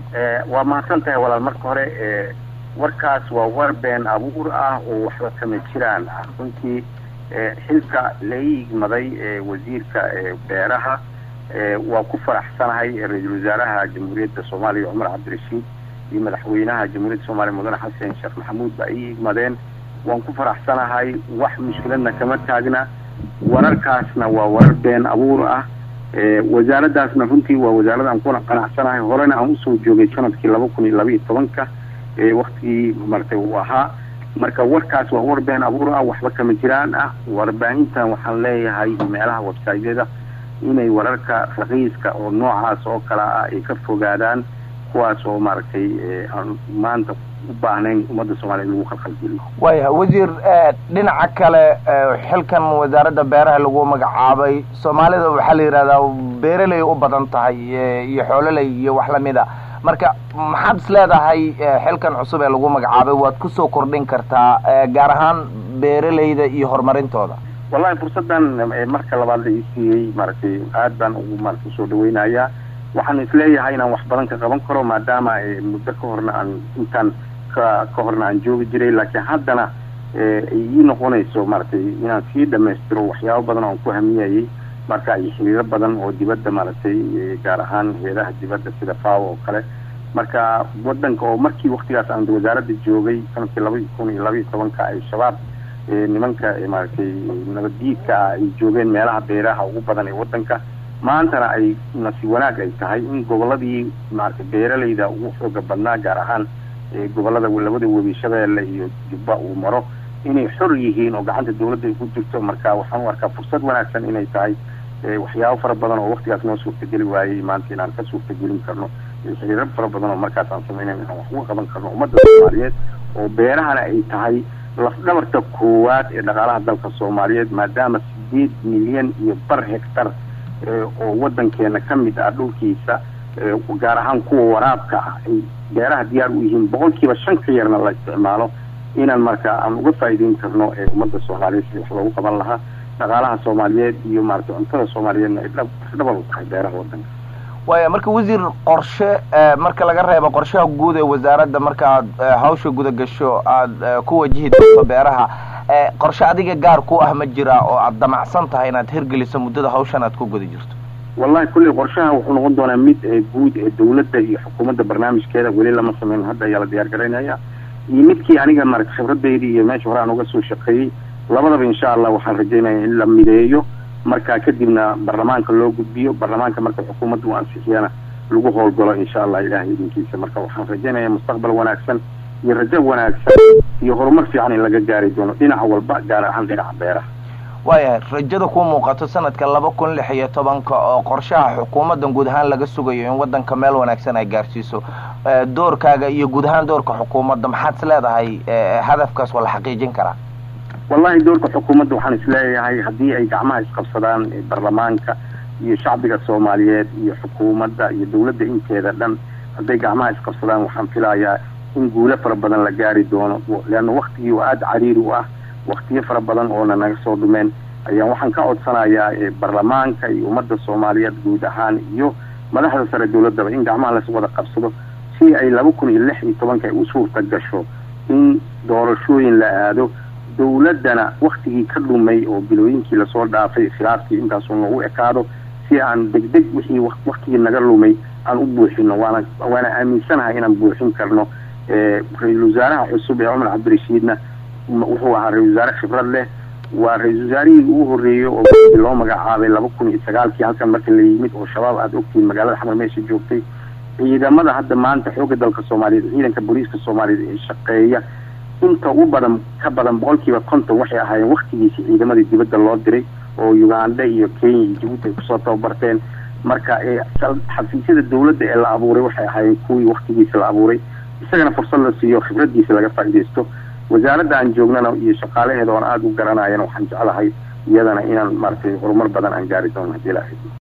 waa mahadsan tahay walaal marka hore warkaas waa war been abuur ah oo waxba kama jiraan ah runtii xilka la igmaday wasiirka beeraha waa ku faraxsanahay ra-iisul wasaaraha jamhuuriyadda soomaaliya cumar cabdirashiid iyo madaxweynaha jamhuuriyadda soomaliya mudane xasan sheekh maxamuud ba ii igmadeen waan ku faraxsanahay wax mushkiladna kama taagna wararkaasna waa warar been abuur ah wasaaraddaasna runtii waa wasaarad aan kuna qanacsanahay horena aan usoo joogay sanadkii laba kun iyo laba iyo tobanka waktigii maratay uu ahaa marka warkaas waa war been abuur ah waxba kama jiraan ah warbaahintan waxaan leeyahay meelaha websaytyada inay wararka raqiiska oo noocaas oo kale ah ay ka fogaadaan kuwaas oo maaragtay aan maanta u baahnayn ummadda soomaliya lagu khalkhalgeliyo waya wasiir dhinaca kale xilkan wasaaradda beeraha lagu magacaabay soomaalida waxaa la yidhahdaa beeraley u badan tahay iyo xoololey iyo wax lamida marka maxaad is leedahay xilkan cusub ee lagu magacaabay waad kusoo kordhin kartaa gaar ahaan beeraleyda iyo horumarintooda wallahi fursaddan marka labaad la ii siiyey maaragtay aad baan ugu maarata usoo dhaweynayaa waxaan isleeyahay inaan wax badan ka qaban karo maadaama muddo ka horna aan intaan ka ka horna aan joogi jiray laakiin haddana ay ii noqonayso maaragtay inaan sii dhamaystiro waxyaabo badan oo aan ku hamiyayay marka iyo xiriiro badan oo dibadda maaragtay gaar ahaan heedaha dibadda sida faw oo kale marka wadanka oo markii waktigaas aan wasaaradda joogay sanadkii laba kun iyo laba iyo tobanka ay shabaab nimanka maaragtay nabaddiidka ah ay joogeen meelaha beeraha ugu badan ee wadanka maantana ay nasi wanaag ay tahay in goboladii maaragtay beeralayda ugu xooga badnaa gaar ahaan gobolada labada webi shabeelle iyo jubba uu maro inay xor yihiin oo gacanta dawladda ay ku jirto marka waxaan u arkaa fursad wanaagsan inay tahay waxyaabo fara badan oo waktigaas noo suurtageli waayey maanta inaan ka suurtagelin karno xiriiro fara badan oo markaas aan samaynayn inaan wax uga qaban karno ummadda soomaaliyeed oo beerahana ay tahay lafdhabarta koowaad ee dhaqaalaha dalka soomaaliyeed maadaama sideed milyan iyo bar hectar oo wadankeena ka mid ah dhulkiisa gaar ahaan kuwa waraabka ah ay beeraha diyaar u yihiin boqol kiiba shan ka yarna la isticmaalo inaan marka aan uga faa'iideyn karno ee ummadda soomaaliyeed si wax loogu qaban lahaa dhaqaalaha soomaaliyeed iyo maaragtay cuntada soomaaliyeedna ay dhadhabal u tahay beeraha wadanka waya marka wasiir qorshe marka laga reebo qorshaha guud ee wasaaradda marka aad hawsha guda gasho aada ku wajihi doonto beeraha qorshe adiga gaar ku ah ma jira oo aada damacsan tahay inaad hirgeliso muddada hawshan aad ku guda jirto wallahi kulley qorshaha wuxuu noqon doonaa mid guud ee dawladda iyo xukuumadda barnaamijkeeda weli lama sameyn hadda ayaa la diyaar garaynaya iyo midkii aniga maarata khibradaydi iyo meesha hore aan uga soo shaqeeyey labadaba insha allah waxaan rajaynaya in la mideeyo marka kadibna baarlamaanka loo gudbiyo baarlamaanka marka xukuumadda uu ansixiyana lagu howlgalo insha allah ilahay idinkiisa marka waxaan rajaynaya mustaqbal wanaagsan iyo rajo wanaagsan iyo horumar fiican in laga gaari doono dhinaca walba gaar ahaan dhinaca beeraha waayahay rajada ku muuqato sanadka laba kun lix iyo tobanka oo qorshaha xukuumaddan guud ahaan laga sugayo in wadanka meel wanaagsan ay gaarsiiso doorkaaga iyo guud ahaan doorka xukuumadda maxaad is leedahay hadafkaas waa la xaqiijin karaa wallahi doorka xukuumadda waxaan isleeyahay haddii ay gacmaha isqabsadaan baarlamaanka iyo shacbiga soomaaliyeed iyo xukuumadda iyo dawladda inteeda dhan hadday gacmaha isqabsadaan waxaan filayaa in guulo fara badan la gaari doono leanna waktigii oo aada cariiri u ah waktiyo fara badan oona naga soo dhumeen ayaan waxaan ka codsanayaa baarlamaanka iyo ummadda soomaaliyeed guud ahaan iyo madaxda sare dawladdaba in gacmaha las wada qabsado si ay laba kun iyo lix iyo tobanka ay u suurta gasho in doorashooyin la aado dawladdana waktigii ka dhumay oo bilooyinkii lasoo dhaafay khilaafkii intaasuu noogu ekaado si aan degdeg wixii waktigii naga lumay aan u buuxino waana waana aaminsanahay inaan buuxin karno ra-iisul wasaaraha cusub ee cumar cabdirashiidna wuxuu ahaa ra-isul wasaare khibrad leh waa ra-isul wasaarihii ugu horreeyey oo loo magacaabay laba kun iyo sagaalkii halkan marka la yimid oo shabaab aada ogtihiin magaalada xamar meesha joogtay ciidamada hadda maanta xoogga dalka soomaaliyeed ciidanka booliiska soomaaliyeed ee shaqeeya inta u badan ka badan boqolkiiba konton waxay ahaayeen waktigiisi ciidamadii dibadda loo diray oo uganda iyo kenya iyo jabuuti ay kusoo tababarteen marka xafiisyada dawladda ee la abuuray waxay ahaayeen kuwii waktigiisa la abuuray isagana fursad la siiyo khibradiisa laga faaidaysto wasaaradda aan joognana iyo shaqaalaheeda oon aada u garanayana waxaan jeclahay iyadana inaan maaragtay horumar badan aan gaari doono hadii la